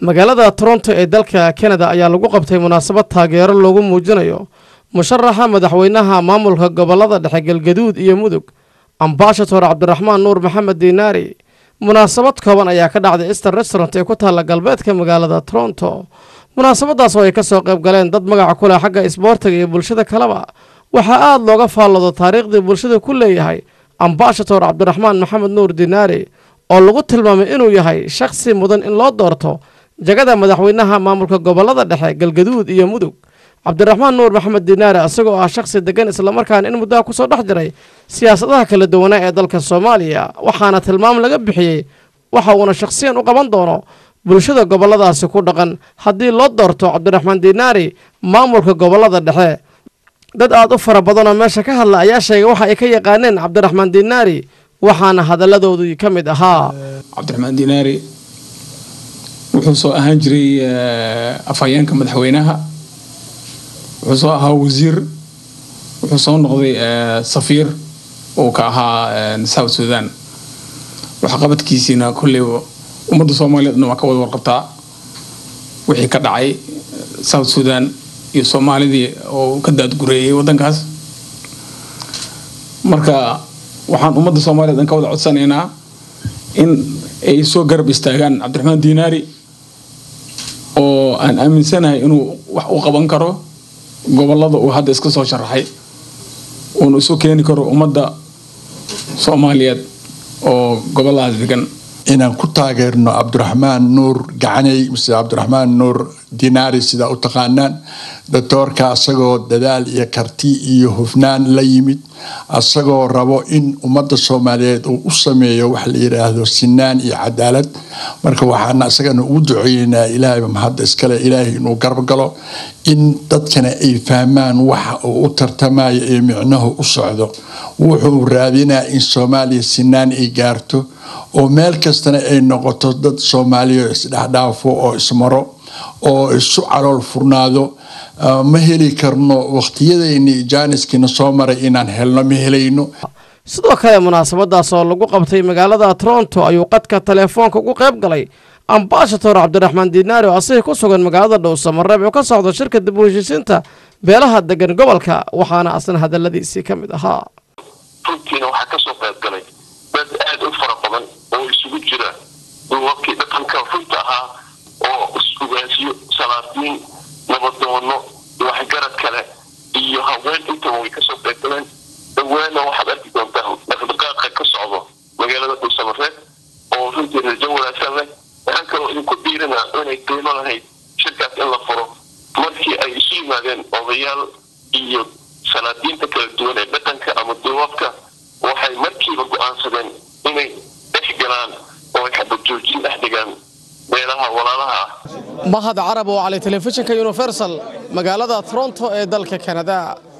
magaalada toronto ee dalka kanada ayaa lagu qabtay munaasabad taageero loogu muujinayo musharaxa madaxweynaha maamulka gobolada dhexe galgaduud iyo mudug ambashator cabdiraxmaan nuur maxamed diinaari munaasabad kooban ayaa ka dhacday easter restaurant ee ku taalla galbeedka magaalada toronto munaasabadaas oo ay ka soo qayb galeen dad magaca ku leh xagga isboortiga iyo bulshada kaleba waxaa aada looga faalloodo taariikhdii bulshada ku leeyahay ambashator cabdiraxmaan maxamed nuur diinaari oo lagu tilmaamay inuu yahay shakhsi mudan in loo doorto jagada madaxweynaha maamulka gobolada dhexe galgaduud iyo mudug cabdiraxmaan nuur maxamed diinaari isagoo ah shakhsi degan islamarkaana in muddaha kusoo dhex jiray siyaasadaha kala duwanaa ee dalka soomaaliya waxaana tilmaam laga bixiyey waxa uuna shakhsiyan u qaban doono bulshada goboladaasi ku dhaqan haddii loo doorto cabdiraxmaan diinaari maamulka gobolada dhexe dad aada u fara badanoo meesha ka hadla ayaa sheegay waxa ay ka yaqaaneen cabdiraxmaan diinaari waxaana hadalladoodii ka mid ahaa cabdiraxmaan diinaari wuxuu soo ahaan jiray afhayeenka madaxweynaha wuxuu soo ahaa wasiir wuxuu soo noqday safiir uu ka ahaa south sudan waxqabadkiisiina kolley ummadda soomaaliyeedna waa ka wada warqabtaa wixii ka dhacay south sudan iyo soomaalidii oo ka daadgureeyay waddankaas marka waxaan ummadda soomaaliyeed an ka wada codsanaynaa in ay soo garab istaagaan cabdiraxmaan diinaari oo aan aaminsanahay inuu wax u qaban karo gobolada uu hadda iska soo sharaxay uuna isu keeni karo ummadda soomaaliyeed oo goboladaas degan inaan ku taageerno cabdiraxmaan nuur gacaney mise cabdiraxmaan nuur dinaari sidaa u taqaanaan doctoorka asagoo dadaal iyo karti iyo hufnaan la yimid asagoo rabo in ummadda soomaaliyeed uu u sameeyo wax la yidhaahdo sinaan iyo cadaalad marka waxaana isagana ugu duceeyeynaa ilaahayba mahadda iskale ilaahay inuu garab galo in dadkana ay fahmaan waxa uu u tartamayo ee micnuhu u socdo wuxuu raadinaa in soomaaliya sinaan ay gaarto oo meel kastana ay noqoto dad soomaaliya isdhexdhaafo oo ismaro oo isu calool furnaado ma heli karno waqtiyadayni jaaniskiina soo maray inaan helno ma helayno sidoo kale munaasabadaas oo lagu qabtay magaalada toronto ayuu qadka teleefoonka ugu qayb galay ambashator cabdiraxmaan diinaari oo asagii ku sugan magaalada dhowsamareeb oo ka socda shirka dib u heshiisiinta beelaha degan gobolka waxaana asna hadaladiisii ka mid ahaa runtiina waxaa kasoo qayb galay dad aada u fara badan oo isugu jira duubabkii dhaqanka runta ahaa oo is-ugaasiyo salaadiin nabadoono waxgarad kale iyo haween intaba way kasoo qayb galeen dhawaana waxaad arki doontaa dhaqdhaqaaqa ka socdo magaalada dhuusamareed oo runtii rajo wanaagsan leh waxaan kaloo idinku diirinaa inay qiimo lahayd shirkaas in la furo markii ay isu yimaadeen odayaal iyo salaadiinta kala duwan ee dhaqanka ama duubabka waxay markiiba go-aansadeen inay dhex galaan oo ay xabad joojin dhex dhigaan beelaha walaalaha ah mahad carab oo calay telefishinka universal magaalada toronto ee dalka kanada